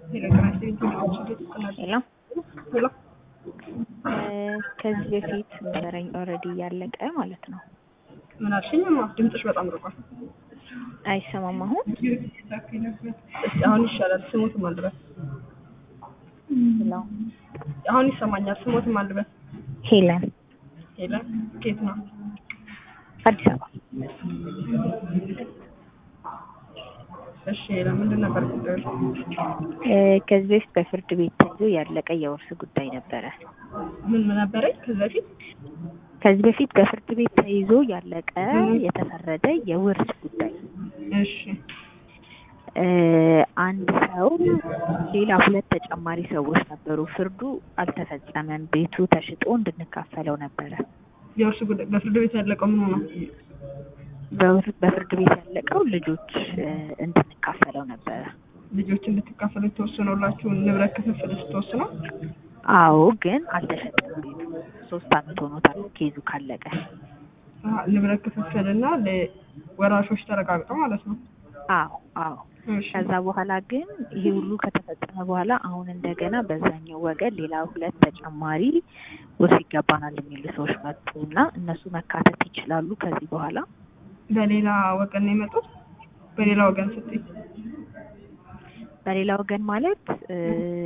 ሄሎ ከዚህ በፊት ነበረኝ ኦልሬዲ እያለቀ ማለት ነው። ምን አልሽኝ? እማ ድምፅሽ በጣም ርቋል። አይሰማም አሁን? እስኪ አሁን ይሻላል። ስሙት ማልበስ ሄሎ አሁን ይሰማኛል። ስሙት ማልበስ ሄለን ሄለን ኬት ነው? አዲስ አበባ እሺ ሄለን ምንድን ነበር ጉዳዩ? እ ከዚህ በፊት በፍርድ ቤት ተይዞ ያለቀ የውርስ ጉዳይ ነበረ። ምን ምን ነበረኝ ከዚህ በፊት? ከዚህ በፊት በፍርድ ቤት ተይዞ ያለቀ የተፈረደ የውርስ ጉዳይ እሺ እ አንድ ሰው ሌላ ሁለት ተጨማሪ ሰዎች ነበሩ። ፍርዱ አልተፈጸመም። ቤቱ ተሽጦ እንድንካፈለው ነበረ። የውርስ ጉዳይ በፍርድ ቤት ያለቀው ምን ሆነ? በውር- በፍርድ ቤት ያለቀው ልጆች እ እንድንካፈለው ነበረ። ልጆች እንድትካፈሉ የተወሰነላችሁ ንብረት ክፍፍል ስትወስነው አዎ፣ ግን አልተሸጠም ቤቱ። ሶስት አመት ሆኖታል ኬዙ ካለቀ። አሀ፣ ንብረት ክፍፍል እና ለወራሾች ተረጋግጠው ማለት ነው። አዎ አዎ። እሺ ከዛ በኋላ ግን ይሄ ሁሉ ከተፈጸመ በኋላ አሁን እንደገና በዛኛው ወገን ሌላ ሁለት ተጨማሪ ውርስ ይገባናል የሚሉ ሰዎች መጡ እና እነሱ መካተት ይችላሉ ከዚህ በኋላ በሌላ ወገን ነው የመጡት። በሌላ ወገን ስትይ በሌላ ወገን ማለት እ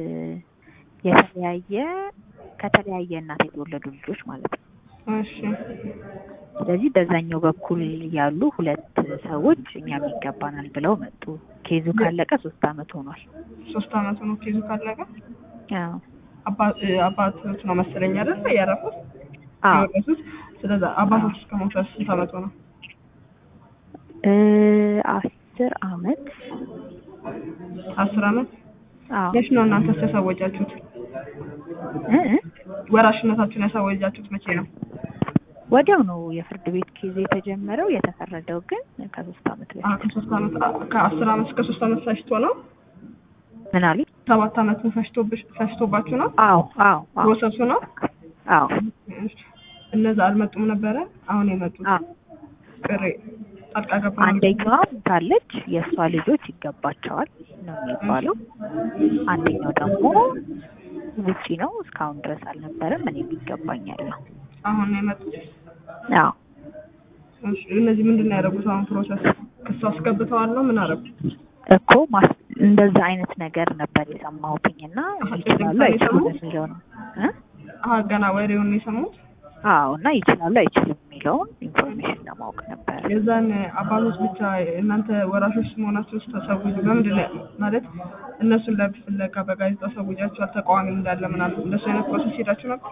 የተለያየ ከተለያየ እናት የተወለዱ ልጆች ማለት ነው። እሺ ስለዚህ በዛኛው በኩል ያሉ ሁለት ሰዎች እኛም ይገባናል ብለው መጡ። ኬዙ ካለቀ ሶስት አመት ሆኗል። ሶስት አመት ነው ኬዙ ካለቀ። አዎ አባ- እ አባቶች ነው መሰለኝ አይደል ያረፉት አዎ የወረሱት። ስለዚህ አባቶች እስከ ሞቱ ስንት አመት ነው? እ አስር አመት አስር አመት። አዎ መች ነው እናንተስ ያሳወጃችሁት? እ እ ወራሽነታችሁን ያሳወጃችሁት መቼ ነው? ወዲያው ነው የፍርድ ቤት ኬዝ የተጀመረው። የተፈረደው ግን ከሶስት አመት አ በፊት ከሶስት አመት አ- ከአስር አመት እስከ ሶስት አመት ፈጅቶ ነው። ምን አሉ? ሰባት አመት ፈጅቶብሽ ፈጅቶባችሁ ነው አዎ አዎ አዎ ፕሮሰሱ ነው። አዎ እነዛ አልመጡም ነበረ። አሁን የመጡት አዎ ቅሬ ጣልቃ ገባ አንደኛዋ ታለች የእሷ ልጆች ይገባቸዋል ነው የሚባለው። አንደኛው ደግሞ ውጪ ነው እስካሁን ድረስ አልነበረም። እኔም ይገባኛል ነው። አሁን ነው የመጡት። አዎ እሺ፣ እነዚህ ምንድን ነው ያደረጉት? አሁን ፕሮሰስ ክስ አስገብተዋል ነው ምን አደረጉ? እኮ ማስ እንደዛ አይነት ነገር ነበር የሰማሁትኝ እና አሀ፣ ይችላሉ ጭምጭምታ አይችሉም የሰሙት? የሚለው ነው እ አሀ ገና ወሬውን ነው የሰሙት። አዎ እና ይችላሉ አይችሉም የሚለውን ኢንፎርሜሽን ለማወቅ ነበር። የዛን አባቶች ብቻ እናንተ ወራሾች መሆናቸው ስታሳውጁ በምንድን ነው ማለት እነሱን ለፍት ፍለጋ በጋዜጣ አሳውጃችኋል? ተቃዋሚ እንዳለ ምናምን እንደሱ አይነት ፕሮሰስ ሄዳችሁ ነበር?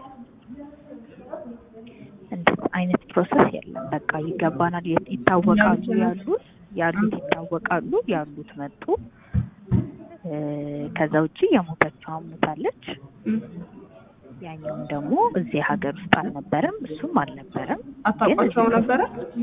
እንደዛ አይነት ፕሮሰስ የለም። በቃ ይገባናል፣ የ- ይታወቃሉ እኛ ብቻ ነን። ያሉት ያሉት ይታወቃሉ ያሉት መጡ። እ ከዛ ውጪ የሞተችው ሞታለች። እም። ያኛውም ደግሞ እዚህ ሀገር ውስጥ አልነበረም፣ እሱም አልነበረም። አታውቋቸው ነበረ?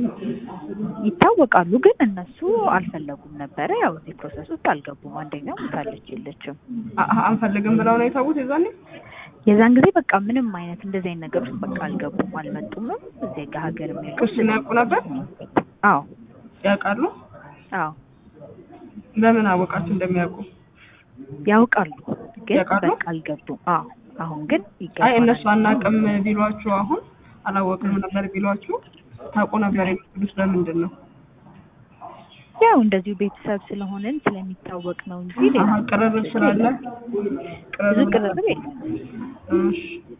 ይታወቃሉ ግን እነሱ አልፈለጉም ነበረ። ያው እዚህ ፕሮሰስ ውስጥ አልገቡም። አንደኛው ሞታለች የለችም። አሀ፣ አንፈልግም ብለው ነው የታዉት የዛኔ? የዛን ጊዜ በቃ ምንም አይነት እንደዚህ አይነት ነገር ውስጥ በቃ አልገቡም፣ አልመጡምም። እዚህ ጋ ሀገር የሚያውቁ ክሱን ያውቁ ነበር? አዎ ያውቃሉ? አዎ በምን አወቃችሁ እንደሚያውቁ? ያውቃሉ ግን ያውቃሉ? በቃ አልገቡም። አዎ አሁን ግን አይ ይገባናል። እነሱ አናውቅም ቢሏችሁ አሁን አላወቅም ነበር ቢሏችሁ ታውቁ ነበር የምትሉት በምንድን ነው? ያው እንደዚሁ ቤተሰብ ስለሆነን ስለሚታወቅ ነው እንጂ ሌላ አሀ፣ ቅርርብ ስላለ ብዙ ቅርርብ ቅርርብ የለም። እሺ።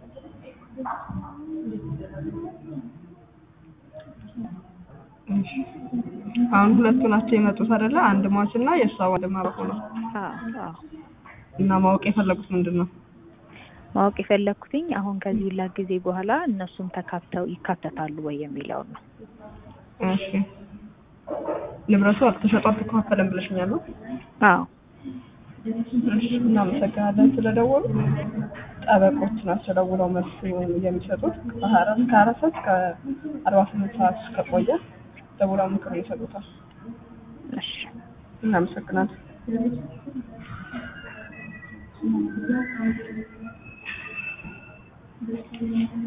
እሺ። አሁን ሁለቱ ናቸው የመጡት አይደለ? አንድ ሟች እና የእሷ ወንድም አብሮ ነው። አዎ አዎ እና ማወቅ የፈለጉት ምንድን ነው? ማወቅ የፈለኩትኝ አሁን ከዚህ ሁላ ጊዜ በኋላ እነሱም ተካተው ይካተታሉ ወይ የሚለውን ነው። እሺ። ንብረቱ ተሸጦ አልተከፋፈለም ብለሽኛል ነው? አዎ እሺ፣ እናመሰግናለን ስለደወሉ። ጠበቆች ናቸው ደውለው መልስ የሚሰጡት ከሀያ አራት ከሀያ አራት ሰዓት እስከ አርባ ስምንት ሰዓት ከቆየ ደውለው ምክር ይሰጡታል። እሺ እናመሰግናለን።